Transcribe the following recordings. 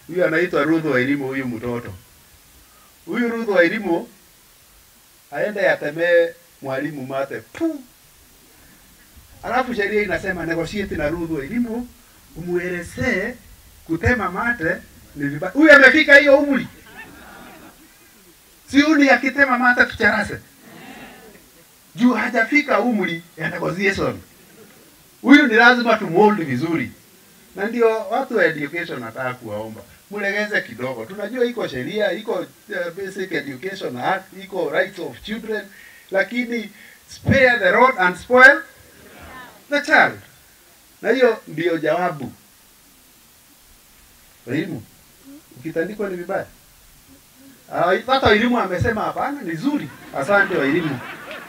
Huyu anaitwa Ruth Wairimu, huyu mtoto. Huyu Ruth Wairimu aende atemee mwalimu mate pu. Alafu sheria inasema negotiate na Ruth Wairimu umuelezee kutema mate ni vibaya. Huyu amefika hiyo umri, si uni akitema mate tucharase juu hajafika umri ya negotiation. Huyu ni lazima tumold vizuri, na ndio watu wa education nataka kuwaomba mlegeze kidogo. Tunajua iko sheria, iko uh, Basic Education Act, iko Rights of Children, lakini spare the rod and spoil the child, na hiyo ndio jawabu. Elimu ukitandikwa ni vibaya. Ah, Hata elimu amesema hapana, ni zuri. Asante wa elimu.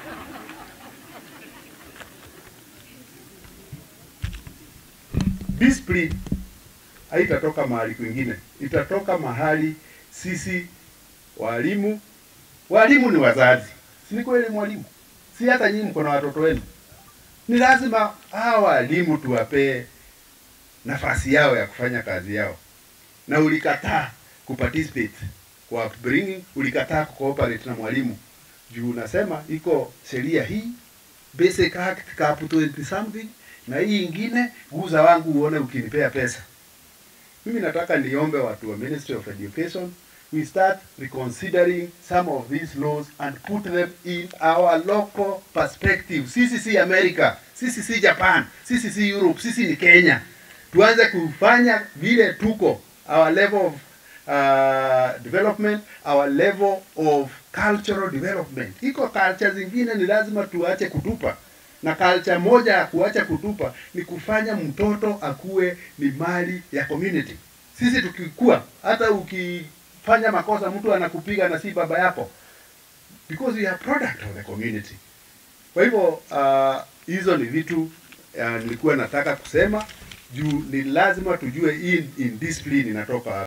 Discipline haitatoka mahali kwingine, itatoka mahali sisi walimu. Walimu ni wazazi, si ni kweli mwalimu? Si hata nyinyi mko na watoto wenu, ni lazima hawa walimu tuwapee nafasi yao ya kufanya kazi yao, na ulikataa kuparticipate kwa upbringing, ulikataa kucooperate na mwalimu juu unasema iko sheria hii Basic Act cap 20 something na hii ingine guza wangu uone ukinipea pesa. Mimi nataka niombe watu wa Ministry of Education we start reconsidering some of these laws and put them in our local perspective. Sisi si America, sisi si Japan, sisi si Europe, sisi ni Kenya. Tuanze kufanya vile tuko our level of uh, development, our level of cultural development. Iko culture zingine ni lazima tuache kutupa na culture moja ya kuacha kutupa ni kufanya mtoto akuwe ni mali ya community. Sisi tukikua, hata ukifanya makosa mtu anakupiga na si baba yako, because we are product of the community. Kwa hivyo uh, hizo ni vitu uh, nilikuwa nataka kusema juu ni lazima tujue hii indiscipline inatoka